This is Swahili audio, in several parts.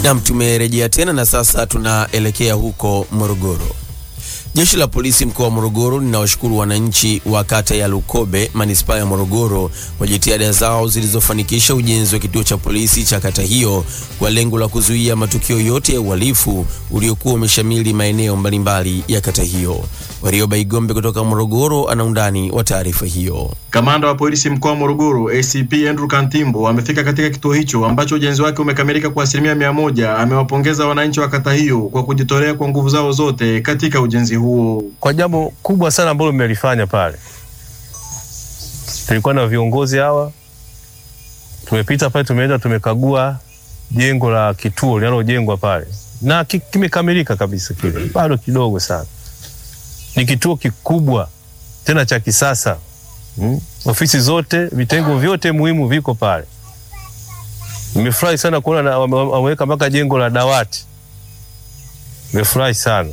Nam, tumerejea tena na sasa tunaelekea huko Morogoro. Jeshi la polisi mkoa wa Morogoro linawashukuru wananchi wa kata ya Lukobe manispaa ya Morogoro kwa jitihada zao zilizofanikisha ujenzi wa kituo cha polisi cha kata hiyo kwa lengo la kuzuia matukio yote ya uhalifu uliokuwa umeshamili maeneo mbalimbali ya kata hiyo. Warioba Igombe kutoka Morogoro ana undani wa taarifa hiyo. Kamanda wa polisi mkoa wa Morogoro ACP Andrew Kantimbo amefika katika kituo hicho ambacho ujenzi wake umekamilika kwa asilimia mia moja. Amewapongeza wananchi wa kata hiyo kwa kujitolea kwa nguvu zao zote katika ujenzi huo. Kwa jambo kubwa sana ambalo mmelifanya pale, tulikuwa na viongozi hawa, tumepita pale, tumeenda tumekagua jengo la kituo linalojengwa pale na kimekamilika kabisa. Kile bado kidogo sana, ni kituo kikubwa tena cha kisasa. Hmm. Ofisi zote vitengo vyote muhimu viko pale. Nimefurahi sana kuona wameweka mpaka jengo la dawati. Nimefurahi sana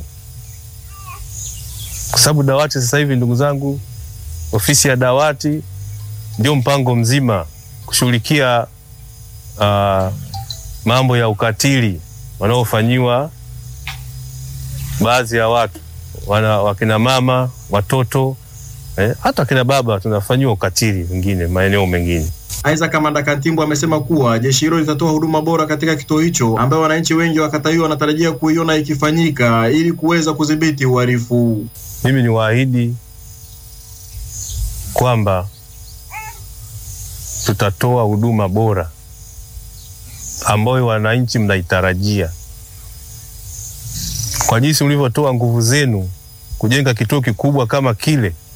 kwa sababu dawati sasa hivi, ndugu zangu, ofisi ya dawati ndio mpango mzima kushughulikia uh, mambo ya ukatili wanaofanyiwa baadhi ya watu wana, wakina mama, watoto Eh, hata kina baba tunafanyiwa ukatili wengine maeneo mengine. Aidha, Kamanda Kantimbo amesema kuwa jeshi hilo litatoa huduma bora katika kituo hicho ambayo wananchi wengi wa kata hiyo wanatarajia kuiona ikifanyika ili kuweza kudhibiti uhalifu. Mimi ni waahidi kwamba tutatoa huduma bora ambayo wananchi mnaitarajia kwa jinsi mlivyotoa nguvu zenu kujenga kituo kikubwa kama kile